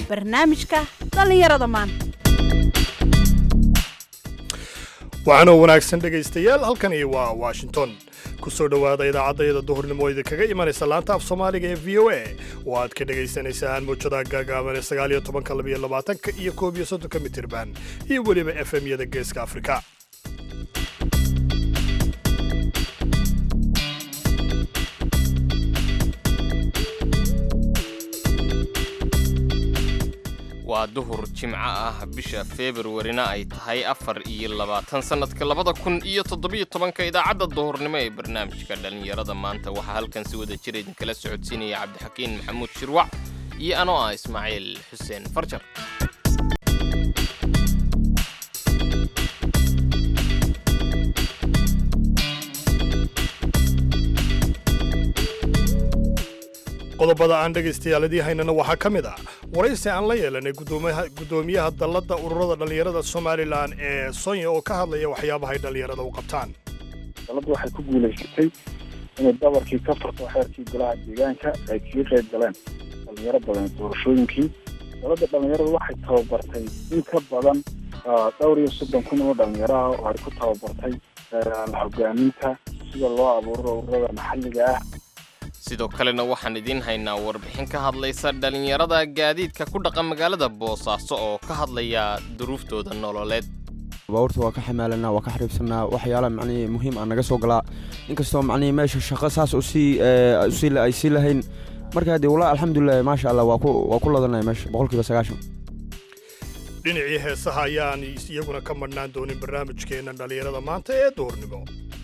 barnaamijka dhallinyarada maanta waxaanoo wanaagsan dhegaystayaal halkani waa washington ku soo dhowaada idaacaddayada duhurnimo oo idinkaga imanaysa laanta af soomaaliga ee v o a oo aad ka dhagaysanaysaan muujadaha gaagaaban ee sagaaliyo tobanka labiyo labaatanka iyo koob iyo soddonka mitirban iyo weliba f m-yada geeska afrika waa duhur jimco ah bisha februarina ay tahay afar iyo labaatan sannadka labada kun iyo toddobiyo tobanka idaacadda duhurnimo ee barnaamijka dhallinyarada maanta waxaa halkan si wada jira idinkala socodsiinaya cabdixakiin maxamuud shirwac iyo anoo ah ismaaciil xuseen farjar qodobada aan dhegaystayaaaladii haynana waxaa ka mid ah waraysi aan la yeelanay guddoomiyaha dalladda ururada dhallinyarada somalilan ee sonya oo ka hadlaya waxyaabahay dhallinyarada u qabtaan dalladdu waxay ku guulaysatay inay dabarkii ka furto xeerkii golaha deegaanka ay kaga qayb galeen dhallinyaro badan doorashooyinkii dalladda dhallinyarada waxay tababartay in ka badan dhowr iyo soddon kun oo dhallinyaro ah oo ay ku tababartay hogaaminta sida loo abuuro ururada maxalliga ah sidoo kalena waxaan idiin haynaa warbixin ka hadlaysa dhallinyarada gaadiidka ku dhaqan magaalada boosaaso oo ka hadlaya duruuftooda nololeed baabuurta waa ka xamaalanaa waa ka xariibsanaa waxyaala macnihii muhiim aan naga soo galaa inkastoo macnihii meesha shaqo saas usii usii ay sii lahayn marka haddii walaa alxamdulilah maasha allah waa ku waa ku ladanaya meesha boqolkiiba sagaashan dhinacii heesaha ayaan iyaguna ka madhnaan doonin barnaamijkeenna dhallinyarada maanta ee duhurnimo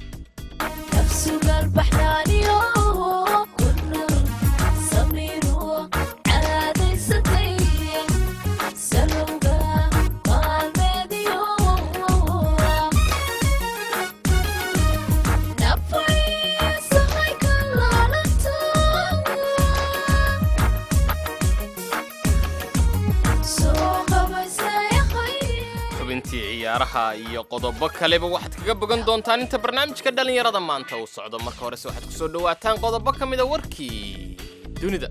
xubintii ciyaaraha iyo qodobo kaleba waxaad kaga bogan doontaan inta barnaamijka dhallinyarada maanta uu socdo marka horese waxaad ku soo dhowaataan qodobo ka mida warkii dunida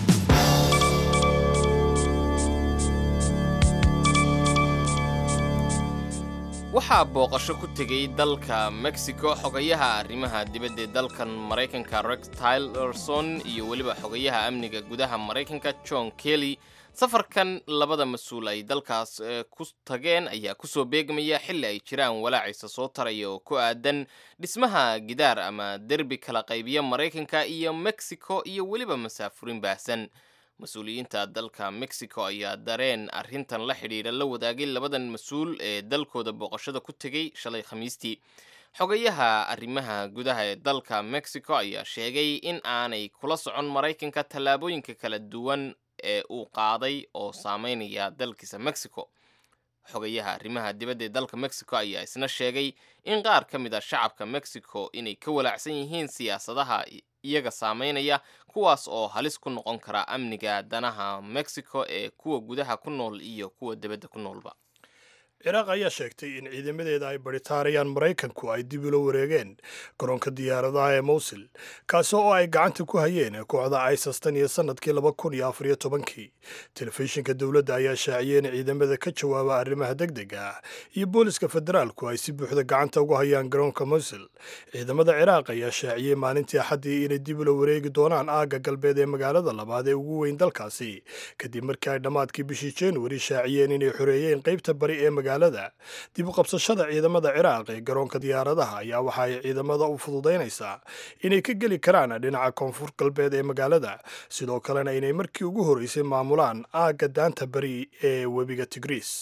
waxaa booqasho ku tegey dalka mexico xogayaha arrimaha dibadda ee dalkan maraykanka rex tylerson iyo weliba xogayaha amniga gudaha maraykanka john kelly safarkan labada mas-uul ay dalkaas ku tageen ayaa kusoo beegmaya xilli ay jiraan walaacisa soo taraya oo ku aadan dhismaha gidaar ama derbi kala qaybiya maraykanka iyo mexico iyo weliba masaafurin baahsan mas-uuliyiinta dalka mexico ayaa dareen arrintan la xidhiidha la wadaagay labadan mas-uul ee dalkooda booqashada ku tegey shalay khamiistii xogayaha arrimaha gudaha ee dalka mexico ayaa sheegay in aanay kula socon maraykanka tallaabooyinka kala duwan ee uu qaaday oo saameynaya dalkiisa mexico xogayaha arrimaha dibadda ee dalka mexico ayaa isna sheegay in qaar ka mid a shacabka mexico inay ka walaacsan yihiin siyaasadaha iyaga saameynaya kuwaas oo halis ku noqon kara amniga danaha mexico ee kuwa gudaha ku nool iyo kuwa dibadda ku noolba ciraaq ayaa sheegtay in ciidamadeeda ay baritaarayaan maraykanku ay dib ula wareegeen garoonka diyaaradaha ee mowsil kaasi oo ay gacanta ku hayeen kooxda isas tan iyo sannadkii laba kun iyo afariyo tobankii telefishinka dowladda ayaa shaaciyey in ciidamada ka jawaaba arrimaha deg dega ah iyo booliska federaalku ay si buuxda gacanta ugu hayaan garoonka mowsil ciidamada ciraaq ayaa shaaciyey maalintii axaddii inay dib ula wareegi doonaan aagga galbeed ee magaalada labaad ee ugu weyn dalkaasi kadib markii ay dhammaadkii bishii januari shaaciyeen inay xoreeyeen qaybta bari ee dib u qabsashada ciidamada ciraaq ee garoonka diyaaradaha ayaa waxa ay ciidamada u fududaynaysaa inay ka geli karaan dhinaca koonfur galbeed ee magaalada sidoo kalena inay markii ugu horreysay maamulaan aagga daanta bari ee webiga tigriis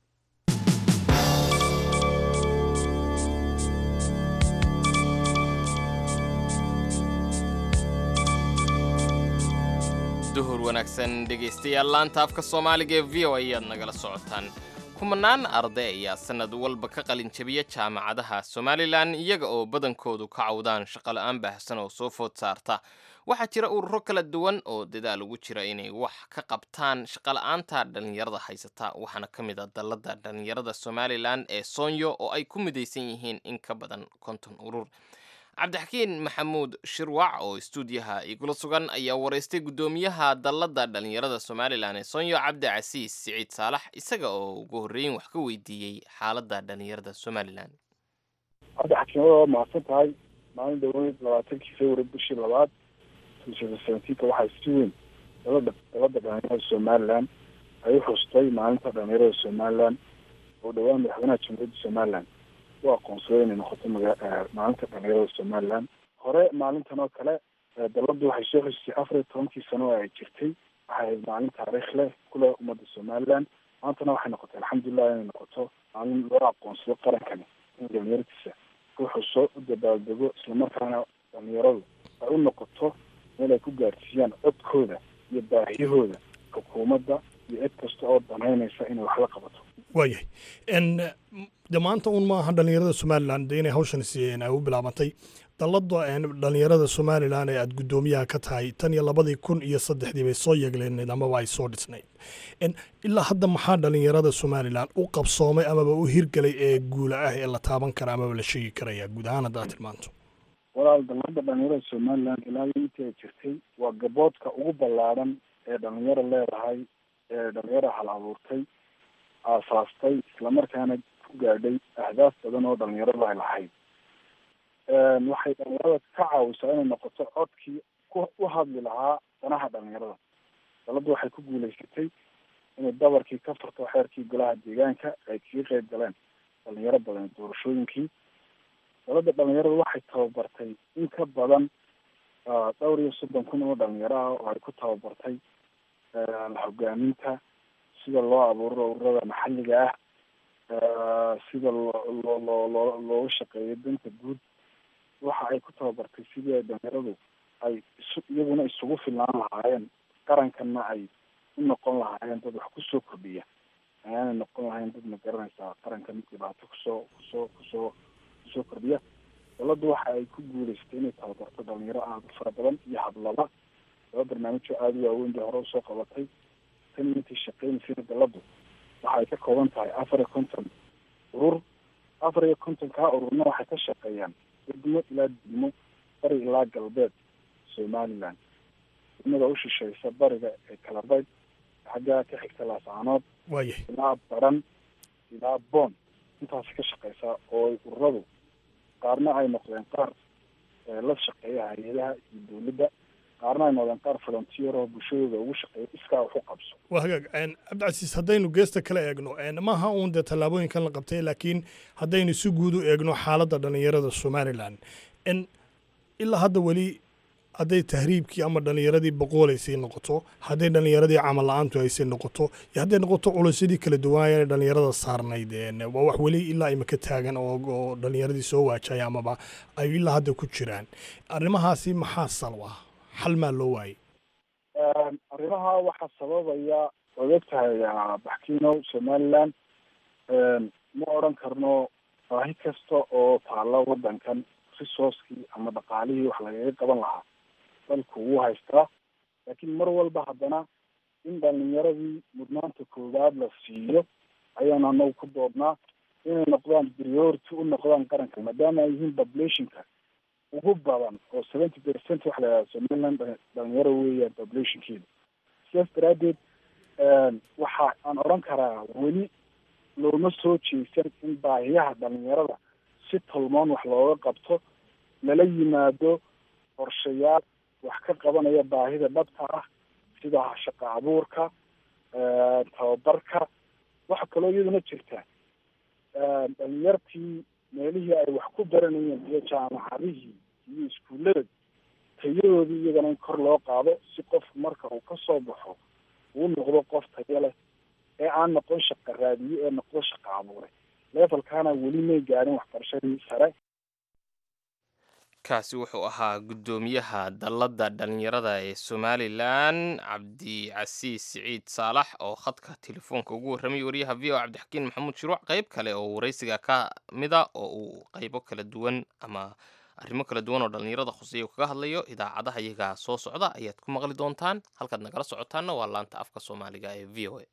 duhur wanaagsan dhegaystayaal laanta afka soomaaliga ee v o ayaad nagala socotaan kumanaan arday ayaa sanad walba ka qalin jabiya jaamacadaha somalilan iyaga oo badankoodu ka cawdaan shaqola-aan baahsan oo soo food saarta waxaa jira ururo kala duwan oo dadaal ugu jira inay wax ka qabtaan shaqola-aanta dhallinyarada haysata waxaana ka mid a dalladda dhallinyarada somalilan ee soonyo oo ay ku midaysan yihiin in ka badan konton urur cabdixakiin maxamuud shirwac oo istuudiyaha igula sugan ayaa waraystay guddoomiyaha dalladda dhallinyarada somalilan ee sonyo cabdi casiis siciid saalax isaga oo ugu horreyn wax ka weydiiyey xaaladda dhallinyarada somalilan hadda xakiimada waa mahadsan tahay maalin dhaweyd labaatankii february bishii labaad seventeenka waxaa si weyn dalada dalada dhalinyarada somalilan ay u xustay maalinta dhalinyarada somalilan oo dhowaan madaxweynaha jamhuuriyadda somalilan u aqoonsaday inay noqoto maga maalinta dhalinyarada somalilan hore maalintan oo kale daladu waxay soo xusisay afar iyo tobankii sano oo ay jirtay waxay ahayd maalin taariikh leh kule ummadda somalilan maantana waxay noqotay alxamdulilah inay noqoto maalin loo aqoonsado qarankani in dhalinyartiisa ku xuso u dabaaldego islamarkaana dhalinyaradu ay u noqoto meel ay ku gaarsiiyaan codkooda iyo baahiyahooda xukuumadda iyo cid kasta oo danaynaysa inay wax la qabato waayahay n de maanta un maaha dhalinyarada somalilan de inay hawshan siiyeen ay u bilaabantay dallada dhalinyarada somalilan ee aada guddoomiyaha ka tahay tan iyo labadii kun iyo saddexdii bay soo yeeglenayd amaba ay soo dhisnayd ilaa hadda maxaa dhalinyarada somalilan u qabsoomay amaba u hirgelay ee guula ah ee la taaban kara amaba la sheegi karaya guud ahaan haddaad tilmaanto walaal dalada dhalinyarada somalilan ilaa intii ay jirtay waa gaboodka ugu ballaadhan ee dhalinyaro leedahay ee dhalinyaro hal abuurtay aasaastay islamarkaana ku gaadhay ahdaaf badan oo dhalinyaradu ay lahayd waxay dhalinyarada ka caawisaa inay noqoto codkii ku u hadli lahaa danaha dhalinyarada daladu waxay ku guulaysatay inay dabarkii ka furto xeerkii golaha deegaanka ay kaga qeyb galeen dhalinyaro badan doorashooyinkii dalada dhalinyaradu waxay tababartay in ka badan dhowr iyo soddon kun oo dhalinyaro ah oo ay ku tababartay hogaaminta sida loo abuuro ururada maxalliga ah sida loo loo loo loo looga shaqeeyo danta guud waxa ay ku tababartay sidii ay dhalinyaradu ay isu iyaguna isugu filnaan lahaayeen qarankanna ay u noqon lahaayeen dad wax kusoo kordhiya ayaanay noqon lahayn dad ma garanaysaa qarankan dhibaato kusoo kusoo kusoo kusoo kordhiya daladu waxa ay ku guulaystay inay tababarto dhalinyaro aada u fara badan iyo hadlaba laba barnaamijoo aada u waaweyn bay hore usoo qabatay tan intii shaqeynaysayna daladu waxa ay ka kooban tahay afar iyo konton urur afar iyo konton kaa ururna waxay ka shaqeeyaan degmo ilaa degmo bari ilaa galbeed somaliland degmada u shisheysa bariga ee kalabayd xaggaa ka xigta laascaanood waayahay ilaa baran ilaa boon intaasi ka shaqeysaa oo ay ururadu qaarna ay noqdeen qaar la shaqeeya hay-adaha iyo dowladda qaarna ay noqdeen qaar volunteer oo bulshadooda ugu shaqeeya iskaa wax u qabso waa hagaag cabdicasiis haddaynu geesta kala eegno maaha uun dee tallaabooyinkan la qabtay laakiin haddaynu si guud u eegno xaaladda dhalinyarada somalilan ilaa hadda weli hadday tahriibkii ama dhalinyaradii boqoolaysay noqoto hadday dhalinyaradii camal la-aantu haysay noqoto iyo hadday noqoto culaysyadii kala duwanaya dhalinyarada saarnayd waa wax weli ilaa imaka taagan oo dhalinyaradii soo waajaya amaba ay ilaa hadda ku jiraan arrimahaasi maxaa salw ah xal maa loo waayey arrimaha waxaa sababaya waad og tahay baxkiino somaliland ma odran karno baahi kasta oo taalla waddankan resourcekii ama dhaqaalihii wax lagaga qaban lahaa dalku wuu haystaa laakiin mar walba haddana in dhalinyaradii mudnaanta koowaad la siiyo ayaan anagu ku doodnaa inay noqdaan priority u noqdaan qaranka maadaama ay yihiin populationka ugu badan oo seventy percent waxa la yidhaha somaliland dhalinyaro weeyaan populationkeeda sidaas daraaddeed waxa aan odhan karaa weli looma soo jeesan in baahiyaha dhalinyarada si tolmoon wax looga qabto lala yimaado qorshayaal wax ka qabanaya baahida dhabta ah sida shaqo abuurka tababarka waxa kaloo iyaduna jirta dhalinyartii meelihii ay wax ku baranayeen iyo jaamacadihii iyo iskuullada tayadoodii iyagana in kor loo qaado si qof marka uu kasoo baxo uu noqdo qof tayo leh ee aan noqon shaqa raadiye ee noqdo shaqa abuure levelkaana weli may gaadhin waxbarashadii sare kaasi wuxuu ahaa guddoomiyaha dalladda dhalinyarada ee somalilan cabdicasiis siciid saalax oo khadka telefoonka ugu warramay wariyaha v o cabdixakiin maxamuud shuruuc qayb kale oo waraysiga ka mida oo uu qaybo kala duwan ama arrimo kala duwan oo dhallinyarada khuseeya kaga hadlayo idaacadaha iyagaa soo socda ayaad ku maqli doontaan halkaad nagala socotaanna waa laanta afka soomaaliga ee v o a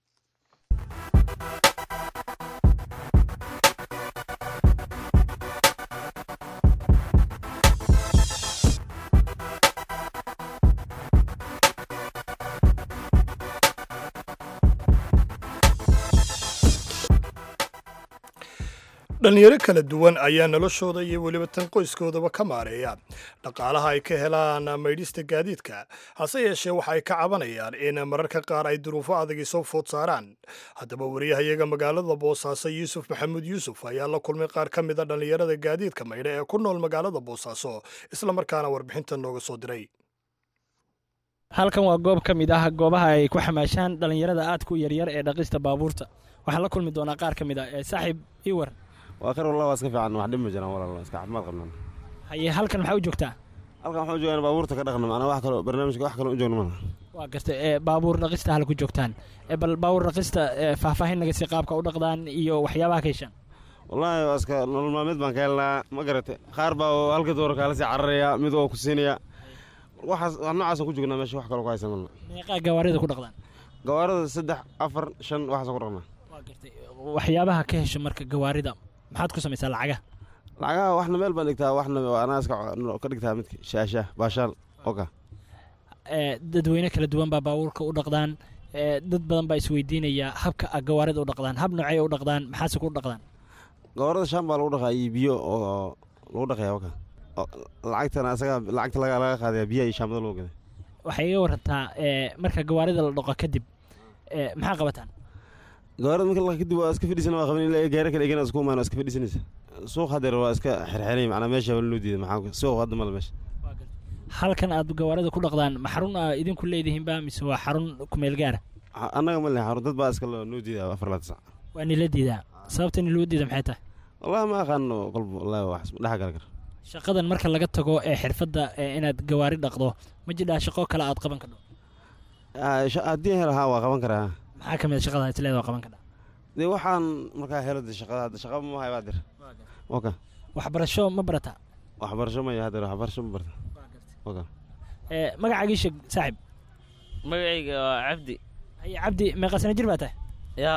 dhallinyaro kala duwan ayaa noloshooda iyo weliba tan qoyskoodaba ka maareeya dhaqaalaha ay ka helaan maydhista gaadiidka hase yeeshee waxa ay ka cabanayaan in mararka qaar ay duruufo adagi soo food saaraan haddaba wariyahayaga magaalada boosaaso yuusuf maxamuud yuusuf ayaa la kulmay qaar ka mid a dhallinyarada gaadiidka maydha ee ku nool magaalada boosaaso islamarkaana warbixinta nooga soo diray halkan waa goob ka mid ah goobaha ay ku xamaashaan dhallinyarada aadka u yaryar ee dhaqista baabuurta waxaan la kulmi doonaa qaar ka mid ah ee saaxiib iwar waa kar wallah waa iska fiican wax dhib ma jiraan walaal iska caafimaad qabnaan haye halkan maxaa u joogtaa halkan waxaan u joogaan baabuurta ka dhaqna macnaa wax kaloo barnaamijka wax kaloo u joogna maaha waa gartay ee baabuur dhaqista halku joogtaan ee bal baabuur dhaqista ee faahfaahin naga sii qaabka u dhaqdaan iyo waxyaabaha ka heshaan wallaahi waa iska nolol maalmeed baan ka helnaa ma garate qaar baa oo halka doora kaala sii cararaya mid oo ku siinaya waxaas wax noocaasaan ku joognaa meesha wax kaloo ku haysan malna meeqaa gawaarida ku dhaqdaan gawaarada saddex afar shan waxaasaan ku dhaqnaa waa gartay waxyaabaha ka hesho marka gawaarida maxaad ku samaysaa lacagaha lacagaha waxna meel baan dhigtaa waxna anaa iska ka dhigtaa midka shaashaah baashaal oka ee dadweyne kala duwan baa baabuurka u dhaqdaan ee dad badan baa isweydiinaya habka a gawaarida u dhaqdaan hab noocey u dhaqdaan maxaase ku dhaqdaan gawaarada shaan baa lagu dhaqaa iyo biyo oo lagu dhaqaya oka lacagtana asaga lacagta laga laga qaadaya biyaha iyo shaambada loo gaday waxay iga warantaa ee marka gawaarida la dhaqo kadib ee maxaa qabataan gawaarada marka la kadib waa iska fadhiisana waa qaban ilaa gaari kale egana isku imaan waa iska fadhiisanaysa suuq hadeer waa iska xirxiray macnaa meesha waa loo diiday maxaa suuq hadda male meesha halkan aad gawaarida ku dhaqdaan ma xarun aa idinku leedihiinba mise waa xarun kumeel gaara Ha- annaga ma leh xarun dad baa iska loo noo diiday afar laad sac waa nila diidaa sababta niloo diida maxay tahay wallahi ma aqaano qolba wallahi wax dhex gal kar shaqadan marka laga tago ee xirfadda ee inaad gawaari dhaqdo ma jidhaa shaqo kale aad qaban kadho Ah, sha- haddii helo haa waa qaban karaa maxaa ka mid a shaqada isleeda waa qaban kadha dee waxaan markaa helo de shaqada hadda shaqa ma hayo dir oka waxbarasho ma barataa waxbarasho maya hadeer waxbarasho ma barta oka ee magacaagii sheeg saaxib magacayga waa cabdi haye cabdi meeqa sana jir baa tahay yaa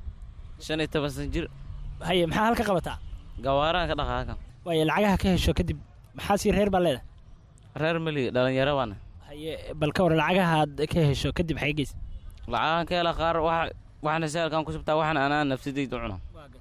shan iyo toban san jir haye maxaa halka qabataa gawaaraan ka dhaqa halkan waaye lacagaha ka hesho kadib maxaa sii reer baa leedahay reer meliga dhalinyaro baana haye bal ka war lacagaha aad ka hesho kadib xay geys lacagaan ka hela qaar waxa waxna saalkaan ku subtaa waxna anaa nafsadayda u cuna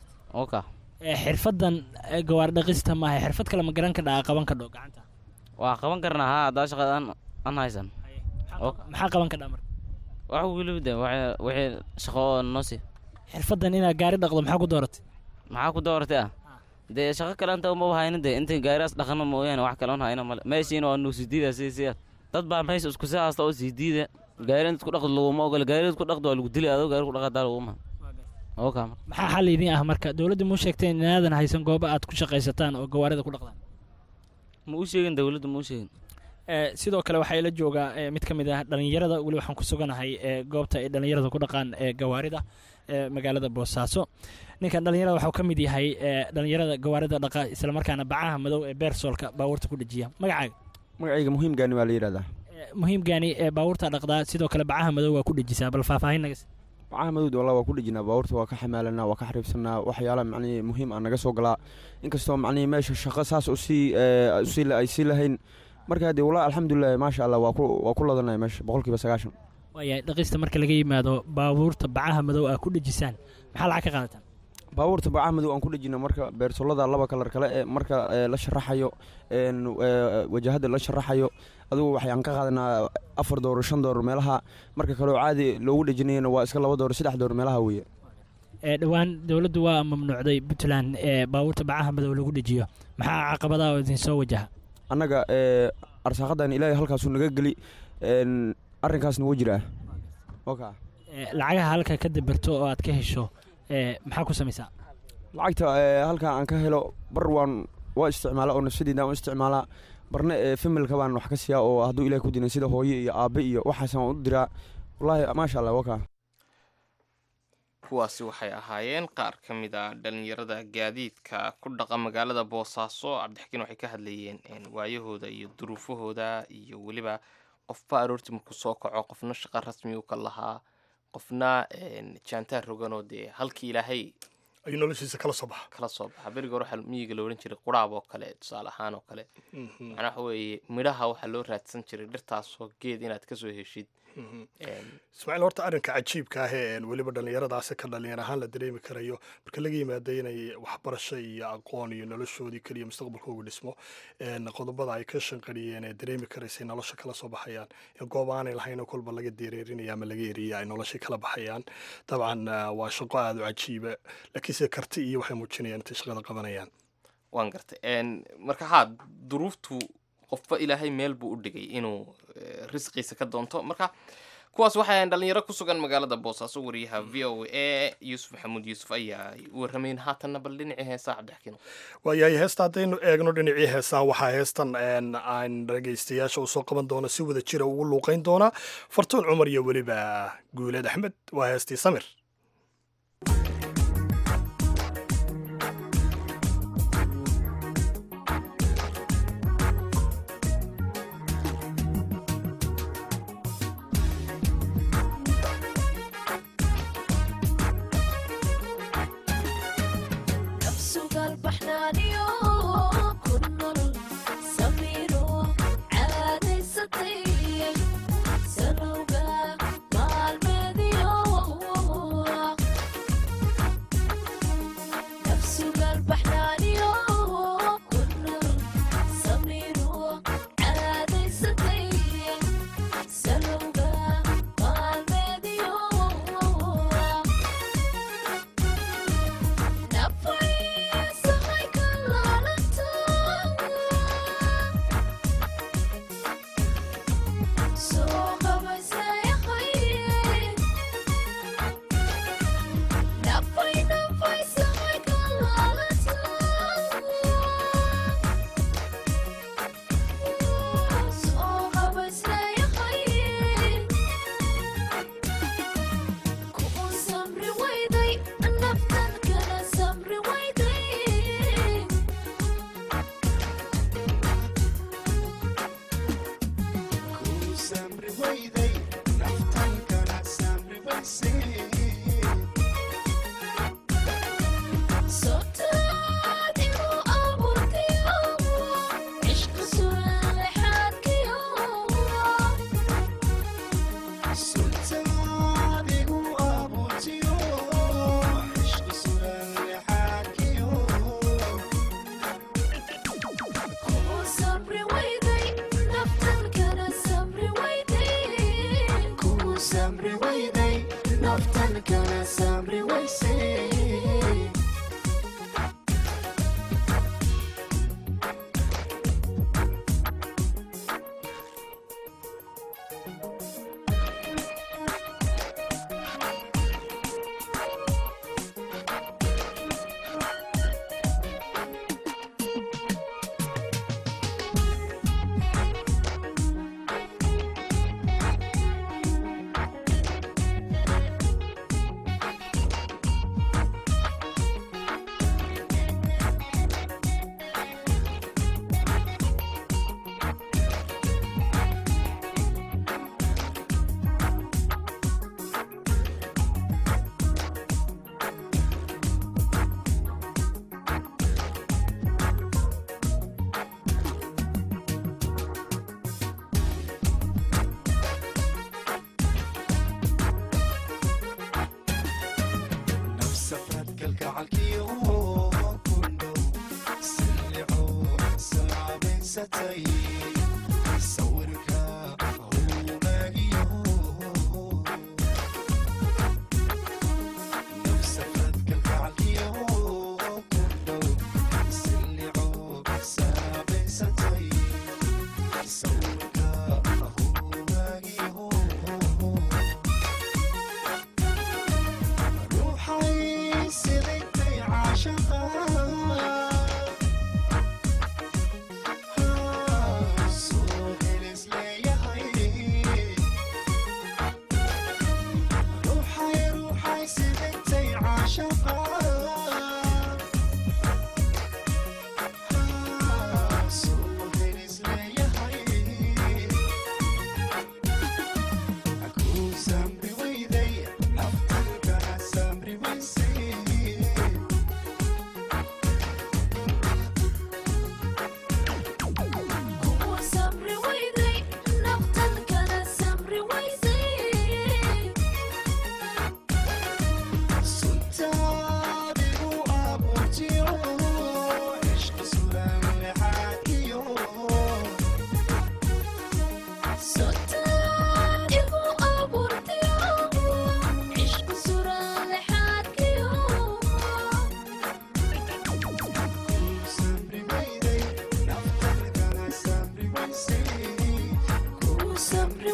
oka ee xirfaddan ee gawaari dhaqista maaha xirfad kale ma garan ka dhaa qaban kadho gacanta waa qaban karnaa haa haddaa shaqada an an haysan Ok. maxaa qaban kadhaa marka wax weliba de waxa- wixii shaqo oo noo sii xirfaddan inaad gaari dhaqdo maxaa ku dooratay maxaa ku dooratay ah dee shaqo kale anta uma haynin de intay gaarigaas dhaqano mooyaane wax kale un hayna male meeshiina waa nuu sii diida sii siyaad dad baa meesha isku sii haasta oo sii diida gaari inta ku dhaqdo laguma ogola gaari ku dhaqdo waa lagu dili adoo gaari ku dhaqadaa laguma oka maxaa xal idin ah marka dowladda muu sheegtay inaadan haysan goobo aad ku shaqaysataan oo gawaarida ku dhaqdaan ma u sheegin dawladda ma u sheegin ee sidoo kale waxaa ila joogaa ee mid ka mid ah dhallinyarada weli waxaan ku suganahay ee goobta ay dhallinyarada ku dhaqaan ee gawaarida ee magaalada boosaaso ninkan dhallinyarada waxuu ka mid yahay ee dhallinyarada gawaarida dhaqa islamarkaana bacaha madow ee beersoolka baabuurta ku dhejiya magacaaga magacayga muhiimgaani waa la yidhahdaa ee muhiimgaani ee baabuurta dhaqdaa sidoo kale bacaha madow waa ku dhejisaa bal faahfaahin naga sii. bacaha madowd wallah waa ku dhejinaa baabuurta waa ka xamaalanaa waa ka xariibsanaa waxyaala macnihii muhiim ah naga soo galaa inkastoo macnihii meesha shaqo saas usii ee, usii la- ay sii lahayn marka dee wallah alxamdulilah maasha allah waa ku waa ku ladanaya meesha boqolkiiba sagaashan waayahay dhaqista marka laga yimaado baabuurta bacaha madow aa ku dhejisaan maxaa lacag ka qaadataan baabuurta bacaha madow aan ku dhejina marka beersolada laba kalar kale ee marka ee, la sharaxayo een, ee, wajahada la sharaxayo adugu waxaan ka qaadanaa afar doolar shan doolar meelaha marka kaleo caadi loogu dhejinayana waa iska laba doolar saddex doolar meelaha weeye ee dhowaan dowladdu waa mamnuucday puntland ee baabuurta bacaha madow lagu dhejiyo maxaa caqabadaha oo idin soo wajaha annaga ee, arsaaqadan ilaahay halkaasuu naga geli een, arrinkaasna wuu jiraa oka ee lacagaha halka ka dabarto oo aad ka hesho ee maxaa ku samaysaa lacagta ee, halka aan ka helo bar waan waa isticmaala oo nafsadeyda aan u isticmaalaa barna ee familka baan wax ka siiyaa oo hadduu ilahay ku dinan sida hooye iyo aabe iyo waxaasaan waan u diraa wallaahi maasha allah waka kuwaasi waxay ahaayeen qaar ka mid a dhalinyarada gaadiidka ku dhaqa magaalada boosaaso cabdixakiin waxay ka hadlayeen een, waayahooda iyo duruufahooda iyo weliba qofba aroortii markuu soo kaco qofna shaqo rasmi u ka lahaa qofna een, jaantaar roganoo dee halkii ilaahay ayuu noloshiisa kala soo baxa kala soo baxa beriga hore waxaa miyiga la odhan jiray quraab oo kale tusaale ahaan oo kale Mhm, macnaa waxa weeye midhaha waxaa loo raadsan jiray dhirtaasoo geed inaad kasoo heshid mhm. Een, ismaaciil horta arrinka cajiibka ah ee weliba dhallinyaradaasi ka dhalinyar ahaan la dareemi karayo marka laga yimaada inay waxbarasho iyo aqoon iyo noloshoodii keliya mustaqbalkoogu dhismo een, qodobada ay ka shanqariyeen ee dareemi karaysay nolosha kala soo baxayaan ee goob aanay lahayn oo kolba laga dereerinaya ama laga eriya ay noloshii kala baxayaan dabcan ah, waa shaqo aada u cajiiba laakiinse karti iyo waxay muujinayaan intay shaqada qabanayaan waan gartay Een, marka haa duruuftu qofba ilaahay meel buu u dhigay inuu eh, risqiisa ka doonto marka kuwaas waxay ahayn dhalinyaro ku sugan magaalada boosaaso wariyaha v o a yuusuf maxamuud yuusuf ayaa u warramayn haatanna bal dhinacii heesaa cabdixakiin waayahay heesta haddaynu eegno dhinacii heesaan waxaa heestan een, aan dhagaystayaasha usoo qaban doono si wada jira ugu luuqayn doona fartuun cumar iyo weliba guuleed axmed waa heestii samir nafsugal baxnaaniyo ku nool samiiro caadaysatay salowga maalmeediyo nafsugal baxnaaniyo ku nool samiiro caadaysatay salowga maalmeediyo Kuun samri wayday naftan kana samri wayday Sootaad igu abuurtiyo cishqa su'aal xadkiyo Kuun samri wayday naftan kana samri wayday Kuun samri wayday naftan kana samri waysay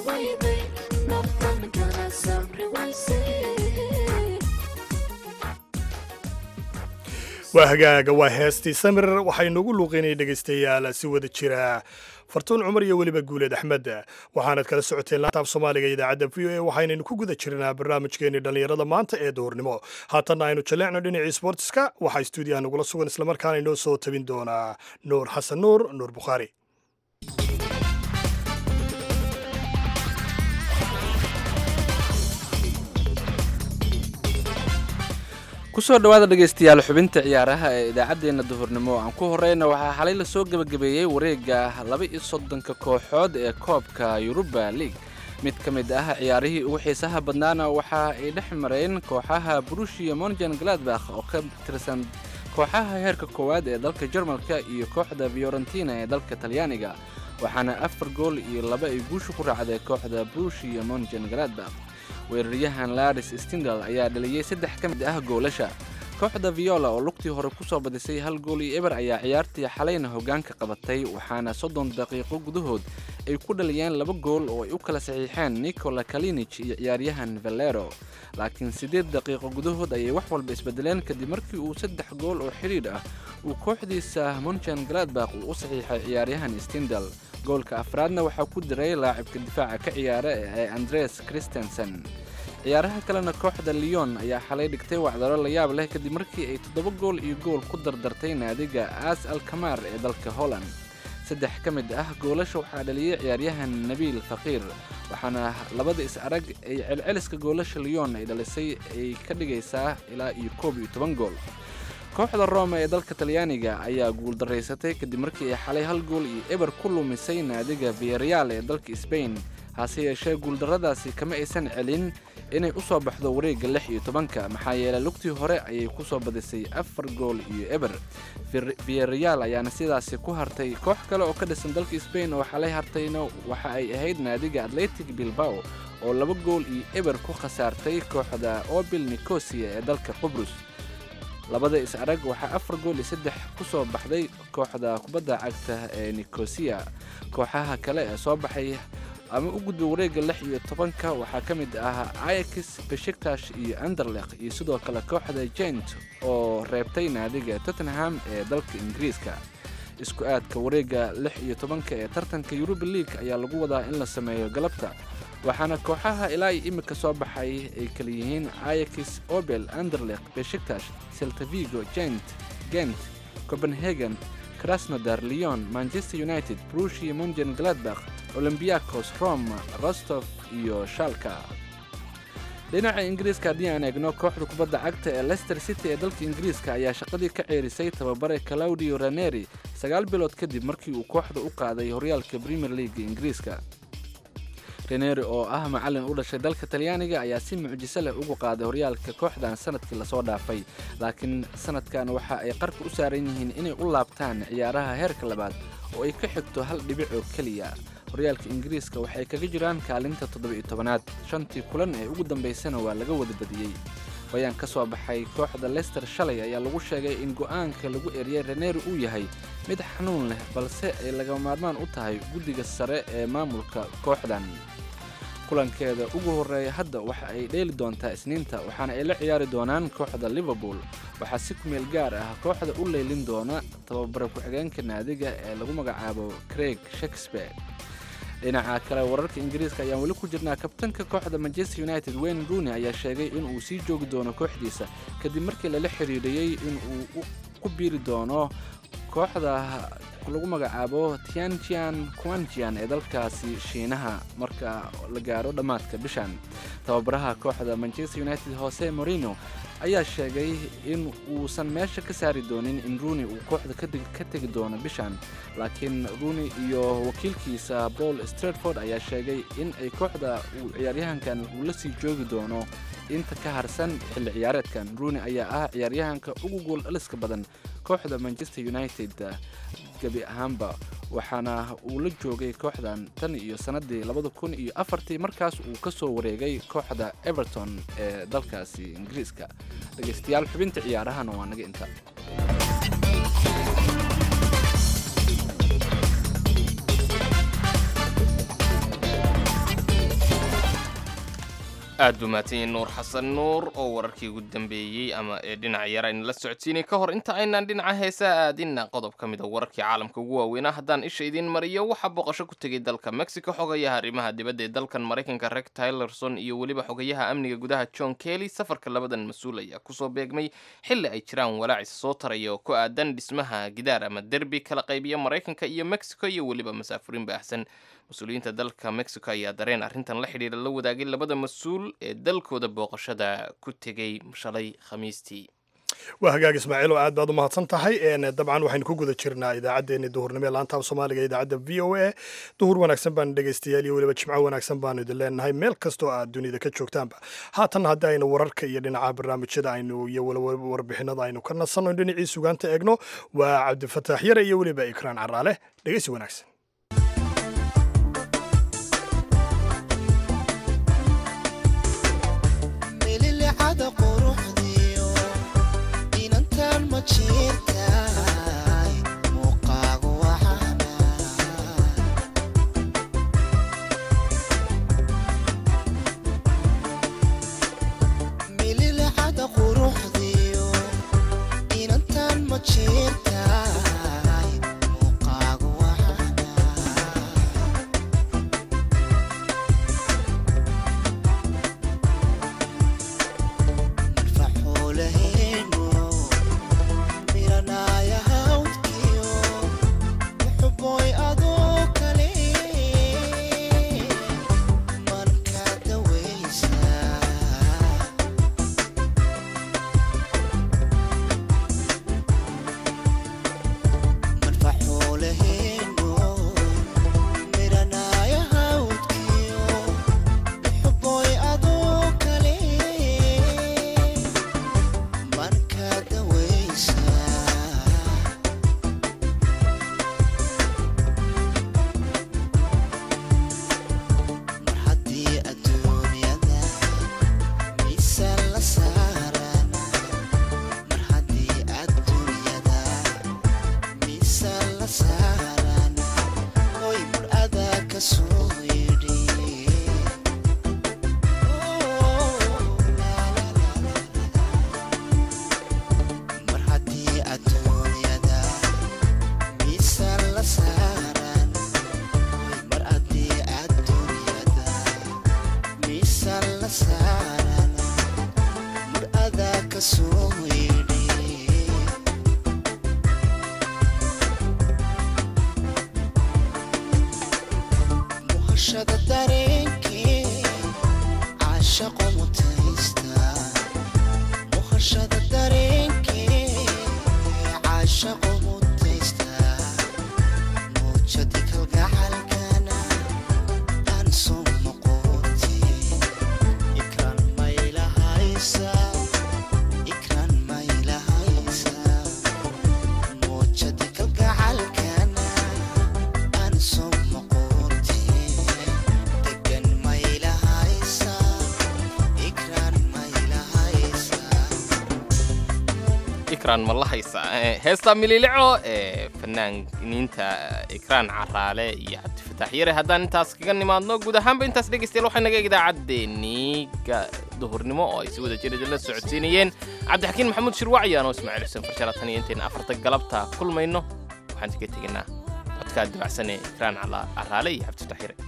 wayday naftan kana samri waysay waa hagaaga waa heestii samir waxaynugu luuqinay dhegaystayaal si wada jira fartuun cumar iyo weliba guuleed axmed waxaanad kala socoteen laantaaf soomaaliga idaacadda v o a waxaynaynu ku guda jirnaa barnaamijkeenii dhallinyarada maanta ee duhurnimo haatanna aynu jaleecno dhinacii sportiska waxaa stuudiyaha nagula sugan islamarkaana inoo soo tabin doonaa nuur xasan nuur nuur bukhaari kusoo dhowaada dhegaystayaal xubinta ciyaaraha ee idaacaddeenna duhurnimo aan ku horeyna waxaa xalay lasoo gebagabeeyey wareegga laba iyo soddonka kooxood ee koobka yuruba league mid ka mid ah ciyaarihii ugu xiisaha badnaana waxa ay dhex mareen kooxaha brushia monjan gladbakh oo ka tirsan kooxaha heerka koowaad ee dalka jarmalka iyo kooxda fiorentina ee dalka talyaaniga waxaana afar gool iyo laba ay guusha ku raacday kooxda brushia monjan gladbakh weeraryahan laris stindal ayaa dhaliyey saddex ka mid ah goolasha kooxda viola oo lugtii hore ku soo badisay hal gool iyo eber ayaa ciyaartii xalayna hoggaanka qabatay waxaana soddon daqiiqo gudahood ay ku dhaliyeen laba gool oo ay u kala saxiixeen nicola kalinich iyo ciyaaryahan valero laakiin siddeed daqiiqo gudahood ayay wax walba isbedeleen kadib markii uu saddex gool oo xidhiidh ah uu kooxdiisa monjan gladbakh uu u saxiixay ciyaaryahan stindal goolka afraadna waxaa ku diray laacibka difaaca ka ciyaara ee andres christensen ciyaaraha kalena kooxda leon ayaa xalay dhigtay wacdaro la yaab leh kadib markii ay toddoba gool iyo gool ku dardartay naadiga aas alkamar ee dalka holland saddex ka mid ah goolasha waxaa dhaliyey ciyaaryahan nabiil faqiir waxaana labada is arag ay celceliska goolasha leon ay dhalisay ay ka dhigaysaa ilaa iyo koob iyo toban gool kooxda roma ee dalka talyaaniga ayaa guuldaraysatay kadib markii ay xalay hal gool iyo eber ku lumisay naadiga viyareal ee dalka sbain hase yeeshee guuldarradaasi kama aysan celin inay u soo baxdo wareegga lix iyo tobanka maxaa yeelay lugtii hore ayay ku soo badisay afar gool iyo eber viyareal ayaana sidaasi ku hartay koox kale oo ka dhisan dalka sbain oo xalay hartayna waxa ay ahayd naadiga atletic bilbao oo laba gool iyo eber ku khasaartay kooxda obil nicosia ee dalka qubrus labada is arag waxaa afar gool iyo saddex ku soo baxday kooxda kubadda cagta ee nicosia kooxaha kale ee soo baxay ama u gudbay wareegga lix iyo tobanka waxaa ka mid ah ayax beshiktash iyo anderleq iyo sidoo kale kooxda jent oo reebtay naadiga tottenham ee dalka ingiriiska isku aadka wareegga lix iyo tobanka ee tartanka yuruba league ayaa lagu wadaa in la sameeyo galabta waxaana kooxaha ilaa iyo imika soo baxay ay kala yihiin ayax obel anderleq beshiktash seltavigo jent gent copenhagen krasnodar leon manchester united brushia monjan gladbakh olombiakos roma rostov iyo shalka dhinaca ingiriiska haddii aan eegno kooxda kubadda cagta ee leicester city ee dalka ingiriiska ayaa shaqadii ka ceerisay tababare claudio raneri sagaal bilood kadib markii uu kooxda u qaaday horyaalka premier leaga ingiriiska reneri oo ah macallin u dhashay dalka talyaaniga ayaa si mucjiso leh ugu qaaday horyaalka kooxdan sanadkii lasoo dhaafay laakiin sanadkan waxa ay qarka u saaran yihiin inay u laabtaan ciyaaraha heerka labaad oo ay ka xigto hal dhibic oo keliya horyaalka ingiriiska waxay kaga jiraan kaalinta toddoba-iyo tobanaad shantii kulan ee ugu dambaysana waa laga wada badiyey bayaan ka soo baxay kooxda leicester shalay ayaa lagu sheegay in go'aanka lagu eriyey reneri uu yahay mid xanuun leh balse ay laga maarmaan u tahay guddiga sare ee maamulka kooxdan kulankeeda ugu horreeya hadda waxa ay dheeli doontaa isniinta waxaana ay la ciyaari doonaan kooxda liverpool waxaa si kumeel gaar ah kooxda u leylin doona tababare ku-xigeenka naadiga ee lagu magacaabo craig shakespeare dhinaca kale wararka ingiriiska ayaan weli ku jirnaa kabtanka kooxda manchester united wayne rooney ayaa sheegay inuu sii joogi doono kooxdiisa kadib markii lala xiriiriyey inuu ku biiri doono kooxda lagu magacaabo tianjian quanjian ee dalkaasi shiinaha marka la gaaro dhammaadka bishan tababaraha kooxda manchester united jose morino ayaa sheegay in uusan meesha ka saari doonin in rooney uu kooxda ka tegi doono bishan laakiin rooney iyo wakiilkiisa paul stratford ayaa sheegay in ay kooxda uu ciyaaryahankan uu la sii joogi doono inta ka harsan xilli ciyaareedkan rooney ayaa ah ciyaaryahanka ugu gool dhaliska badan kooxda manchester united gebi ahaanba waxaana uu la joogay kooxdan tan iyo sannaddii labada kun iyo afartii markaas uu ka soo wareegay kooxda everton ee dalkaasi ingiriiska dhegaystayaal xubinta ciyaarahana waa naga inta aad buu mahadsanyahay nuur xasan nuur oo wararkii ugu dambeeyey ama ee dhinaca yar aynu la socodsiinay ka hor inta aynaan dhinaca heesaa aadinna qodob ka mid a wararkii caalamka ugu waaweynaa haddaan isha idiin mariyo waxaa booqasho ku tegay dalka mexico xogayaha arrimaha dibadda ee dalkan maraykanka reg tylerson iyo weliba xogayaha amniga gudaha john kelly safarka labadan mas-uul ayaa kusoo beegmay xilli ay jiraan walaacis soo taraya oo ku aadan dhismaha gidaar ama derbi kala qaybiya maraykanka iyo mexico iyo weliba masaafurin baahsan mas-uuliyiinta dalka mexico ayaa dareen arrintan la xidhiira la wadaagay labada mas-uul ee dalkooda booqashada ku tegay shalay khamiistii waa hagaag ismaaciil oo aad baad u mahadsan tahay dabcan waxaynu ku guda jirnaa idaacaddeenni duhurnimo ee laanta af soomaaliga ee idaacadda v o a duhur wanaagsan baan dhegaystayaal iyo weliba jimco wanaagsan baanu idin leenahay meel kastoo aad dunida ka joogtaanba haatan haddii aynu wararka iyo dhinaca barnaamijyada aynu iyo weliba warbixinada aynu ka nasanno dhinacii sugaanta eegno waa cabdifataax yare iyo weliba ikraan caraale dhegaysi wanaagsan mililicada quruxdiyo inantan ma jirtaay muuqaagu waxaana mililicada quruxdiyo inantan ma jirtaay muuqaagu waxaana faxuulaheenu miranaya hawdkiyo muxuboy adoo kale marka dawaysa marfaxuulaheenu miranaya hawdkiyo muxuboy adoo kale marka dawaysa mar haddii adduunyada miisaan la saarana mar haddii adduunyada miisaan la saarana hoy mur adaa ka soo yidhi mar haddii adduunyada miisaan la saaran mar haddii adduunyada miisaan la saaran mar adaa ka soo yidhi muhashada dareenkee caashaqo mutaysta muhashada dareenkee caashaqo mutaysta muujadi kalgacalkana aan soo noqote ikraan maylahaysa ikraan maylahaysa muujadi kalgacalkana aan soo noqote degan maylahaysa ikraan maylahaysa ikraan ma la haysa Eh, heesta mililico ee fanaaniinta ikraan caraale iyo cabdifataax yare haddaan intaas kaga nimaadno guud ahaanba intaas dhegaystayaal waxay naga idaacaddeenii ga- duhurnimo oo ay si wada jir idinla socodsiinayeen cabdixakiin maxamuud shirwacyaan oo ismaaciil xuseen farshala tan iyo intayna afarta galabta kulmayno waxaan kaga tegaynaa codkaa dibacsan ee ikraan Cala- caraale iyo cabdifataax yare